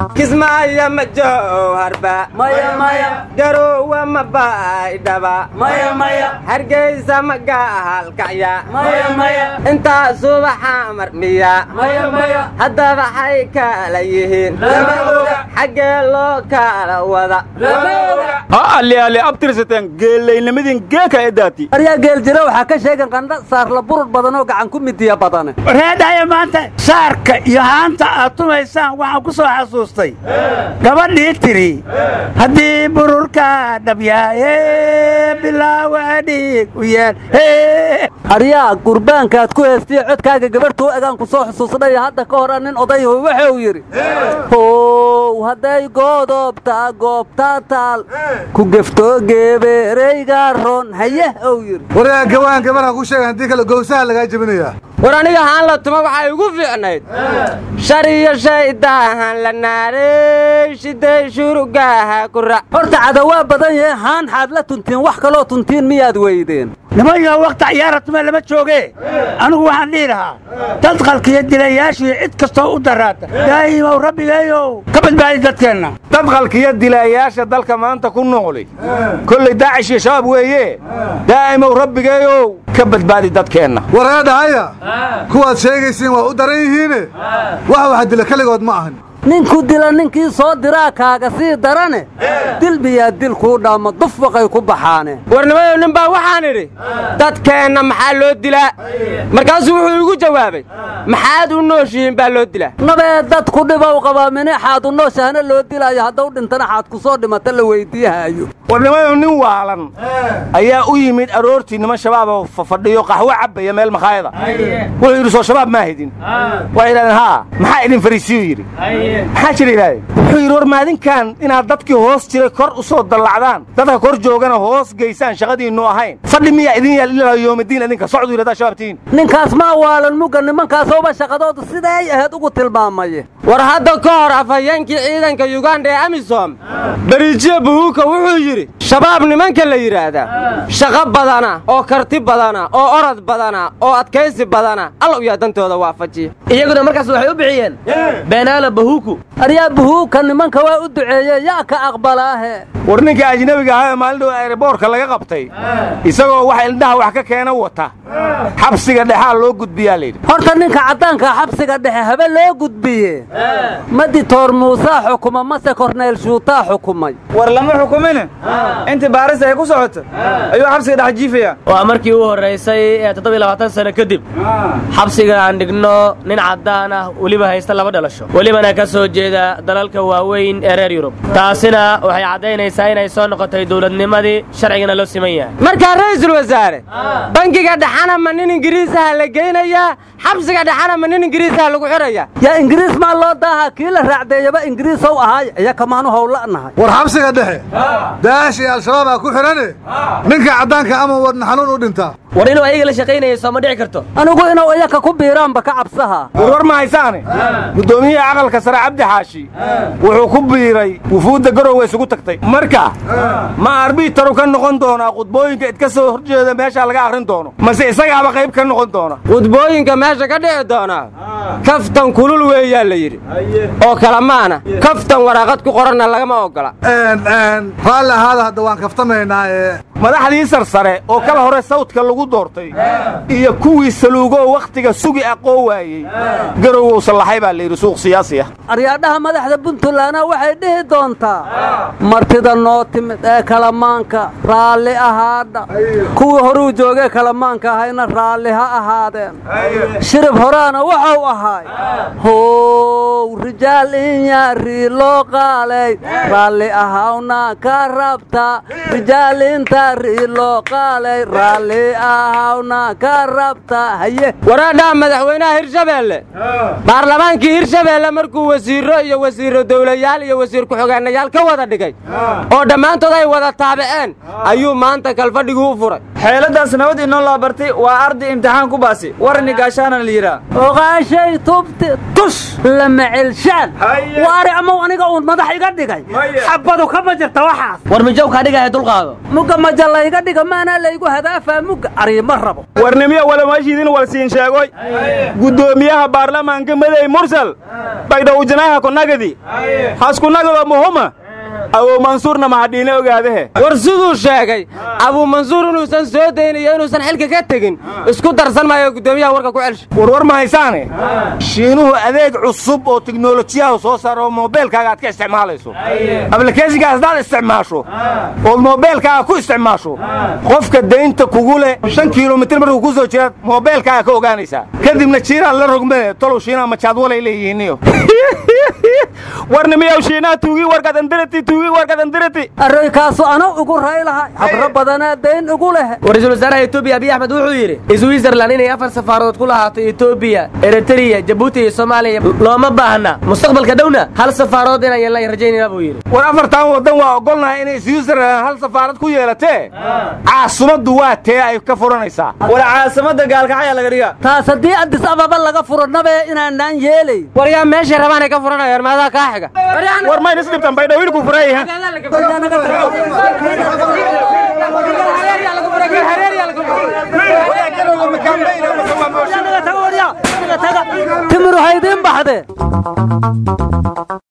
kismaayo ma jowharba garowa ma baydhaba hargeysa ma gaalkacya intaa subaxa marmiya haddaba xay kala yihiin xaggee loo kala wada ha alli alli abtirsateen geelaynimadin geeka edaati aryaa geeljira waxaa ka sheegan qandha saarla burur badan oo gacan ku midiya badane reedhaya maanta saarka iyo haanta aad tumaysaan waxaan ku soo xasuustay gabadhii tidhi haddii bururka dhabyaaye bilaawa dhiig u yeel aryaa gurbaankaad ku heestiya codkaaga gabarhtuu egaan ku soo xusuusnay hadda ka hora nin odayhu wuxuu yidhi how hadday goodobta goobta taal ku geftoo geebeerayga ron haye ou yidhi waryaa gawaan gabarha ku sheega haddii kale gowsaha lagaa jebinayaa war aniga haan la tuma waxay igu fiicnayd shar iyo shaydaahan la naaray shiday shurugaaha ku rac horta cadawaa badan yahe haan xaad la tuntiin wax kaloo tuntiin miyaad weydeen nimanyo wakhti ciyaaratume lama jooge anigu waxaan dhihi lahaa dadqalkiyo dilayaashii cid kastoo u daraata daa'imow rabbigeeyow ka badbaadi dadkeenna dadqalkiyo dilaayaasha dalka maanta ku nooli kollay daacish iyo shabaab weeye daa'imow rabbigeeyow ka badbaadi dadkeenna wareedhahaya kuwaad sheegaysiin waa u daran yihiine wax waxa dila keligood ma ahan ninku dila ninkii soo diraa kaaga sii darane dil miyaa dil kuu dhaama dufwaqay ku baxaane warnimayow nin baa waxaan idhi dadkeenna maxaa loo dilaa markaasuu wuxuu igu jawaabay maxaad u nooshihiin baa loo dilaa nabee dadku dhibow qabaa minixaad u nooshahana loo dilaayo haddau dhintana xaad ku soo dhimata la weyddiihayo warnimayow nin waalan ayaa u yimid aroortii niman shabaaboo fafadhiyo qaxwo cabbaya meel makhaayada wuxuu yidhi soo shabaab maa hidin waxay yidhahdeen haa maxaa idin fariisiyu yidhi maxaa jira ilaahay wuxuu yidhi war maadinkan inaad dadkii hoos jiray kor u soo dallacdaan dadka kor joogana hoos geysaan shaqadiinnu ahayn fadhi miyaa idin yaal ilaa yoomidiin idinka socdu yidhahdaa shabaabtiin ninkaas maa waalan mugga nimankaasooba shaqadoodu siday ahayd ugu tilmaamaye war hadda ka hor afhayeenkii ciidanka yuganda ee amisom bariijiye buhuuka wuxuu yidhi shabaab nimanka la yidhaahdaa shaqo badana oo karti badana oo orod badana oo adkaysi badana allow yaa dantooda waafajiya iyaguna markaas waxay u bixiyeen beenaala bahuuku aryaa buhuuka nimanka waa u duceeye yaa ka aqbalaahe war ninka ajnabiga ahaa ee maalin dhow ereboorka laga qabtay isagoo wax indhaha wax ka keena wata xabsiga dhexaa loo gudbiyaa layidhi horta ninka caddaankaa xabsiga dhexe habe loo gudbiye maditoor muusaa xukuma mase korneyl shuutaa xukumay war lama xukumine intii baarista ay ku socoto ayuu xabsiga dhex jiifaya waa markii u horraysay ee toddobiy labaatan sano kadib xabsiga aan dhigno nin caddaan ah weliba haysta laba dhalasho welibana ka soo jeeda dalalka waaweyn ee reer yurub taasina waxay caddaynaysaa inay soo noqotay dawladnimadii sharcigana loo siman yahay markaa ra'iisul wasaare bangiga dhexana ma nin ingiriisaha la geynayaa xabsiga dhexana ma nin ingiriisaha lagu xidhaya yaa ingiriis maa loo daahaa kii la raacdeeyaba ingiriisow ahaay iya kamaanu howla'nahay war xabsiga dhexe daash iyo al-shabaabaa ku xidhane ninka caddaanka ama wadna xanuun u dhintaa war inuu ayaga la shaqaynaya soo ma dhici karto anigu inuu iyaka ku biiraanba ka cabsaha warwar ma haysaane guddoomiyihii aqalka sare cabdi xaashi wuxuu ku biiray wufuudda garowe isugu tagtay marka ma arbitaru ka noqon doonaa qudbooyinka idka soo horjeeda meeshaa laga akhrin doono mase isagaaba qayb ka noqon doona qudbooyinka meesha ka dhici doonaa kaftan kulul weeyaa la yidhi oo kalamaana kaftan waraaqad ku qoranna lagama oggola raalli ahaada hadda waan kaftamaynaa ee madaxdii sarsare oo kala hore sawdka lagu doortay iyo kuwii saluugoo wakhtiga sugi aqoo waayey garowow sallaxay baa layidhi suuq siyaasi ah aryaadhaha madaxda puntlandna waxay dhihi doontaa martida noo timid ee kalamaanka raalli ahaadha kuwii horuu joogee kalamaanka ahayna raalli ha ahaadeen shirib horaana wuxuu ahaay how rijaal inyarii loo qaalay raalli ahawna ka rabta rijaal inta rii loo qaalay raalli ahawna ka rabta haye waraadhaha madaxweynaha hirshabeelle baarlamaankii hirshabeelle markuu wasiirro iyo wasiirro dawlayaal iyo wasiir ku-xogeenayaal ka wada dhigay oo dhammaantood ay wada taabiceen ayuu maanta kalfadhigii u furay xeeladaas nabad inoo laa bartay waa arday imtixaan ku baasi warni gaashaana la yidhaa oqaashay tubti tush lama celshaan waari amow aniga uun madax iga dhigay xabadu kama jirta waxaas war mijowkaa dhigaya dulqaado muga xuja layga dhiga maanaa laygu hadaafaa mugga ariima rabo warnimiyo walamaashiidin walsiin sheegoy guddoomiyaha baarlamaanka madey mursal baydhowjanaha kunagadi haskunagado muhuma awow mansuurna mahadhiine ogaadahe war siduu sheegay abuu mansuur inuusan soo daynayo inuusan xilka ka tegin isku darsan maayo guddoomiyaha warka ku celsha warwar ma haysaane shiinuhu adeeg cusub oo tiknolojiyaha soo saaro oo moobeelkaaga aad ka isticmaalayso ablikeeshinkaas haddaad isticmaasho ood moobeelkaaga ku isticmaasho qofka daynta kugu leh shan kilomitir markuu ku soo jiraad moobeelkaaga ka ogaanaysaa kadibna jiiraad la rogmee tolow shiinaha majaadwalay leeyihiiniyo warnimiyow shiinaha tuugi warkadandirati tuugi warkadandirati arroykaasu ana ugu raylahay habro badanaa dayn ugu leh ra-iisul wasaaraha etoobiya abiy axmed wuxuu yidhi switzerland inay afar safaarood ku lahaato etoobiya eritreya jabuuti iyo soomaaliya looma baahna mustaqbalka dhowna hal safaarood inaan yeelnay rajaynayna buu yidhi war afartan waddan waa ogolnahay inay switzerland hal safaarad ku yeelatee caasimaddu waa tee ay ka furanaysaa war caasimada gaalkacaya laga dhiga taas haddii addis ababa laga furo nabe inaanaan yeelay war yaa meeshay rabaan ay ka furanayaan maadaa kaa xiga war mayn isdhibtan baydhowilku furayha timir waxay idiin baxdee